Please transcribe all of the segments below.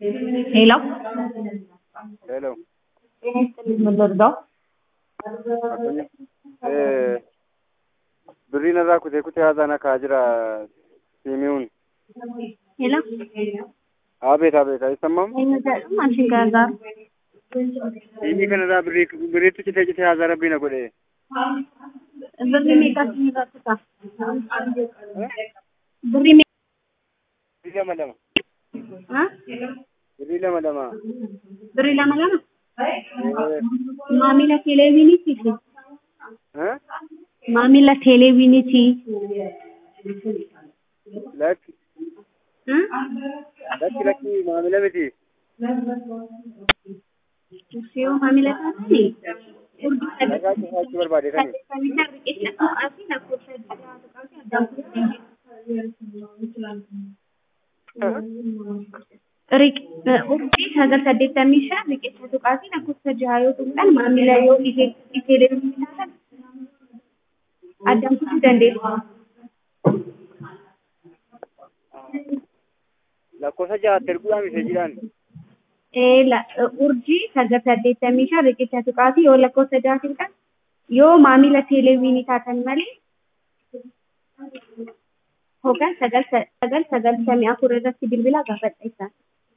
ሄሎ ሄሎ ጤና ይስጥልኝ ምን ልርዳው? Addunyaa. Eh, birriin irraa kutee kutee haasaan akka jira siimi'uun. ሄሎ Abeet abeet አይሰማም? eenyu jedhu maashin gargaaru Siimii kanarraa birrii birriitti citee citee haasaa rabbii na godhe. birrii meeqa isinirraa kutaa? birrii meeqa? Birrii lama lama. Ha? Birrii lama lama. birrii lama lama? Eh, maamila televezyiiniiti fi eh? maamila televezyiiniiti. Lakki Ha? lakki lakki maamila miti. Yoo maamila taatanii urgii Dhagaa cufaachuu barbaade kami? Kamicha riqicha tuqaa fi lakkoofsa adda tuqaa fi addaan urgii sagal saddeettamii shan riqicha tuqaa fi lakkoofsa jaha yoo tuqxan maamila yoo televezyiinii taatan addaan kutuu dandeessu. Lakkoofsa jahaatti erguudhaan meseejiidhaan. urjii sagal saddeettamii shan riqicha tuqaa fi yoo lakkoofsa jaha tuqxan yoo maamila televezyiinii taatan malee hoggan sagal sagal sagaltamii afur irratti bilbila gaafadha isaan.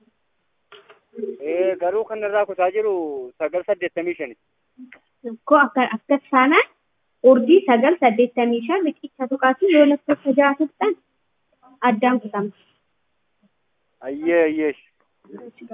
Eh, garuu kanarraa kutaa jiru sagal saddeettamii shani. Ko akka akka taanaan urjii sagal saddeettamii shan riqicha tuqaa fi yoo lakkoofsa jaha tuqxan addaan kutama. Ayyee ayyee.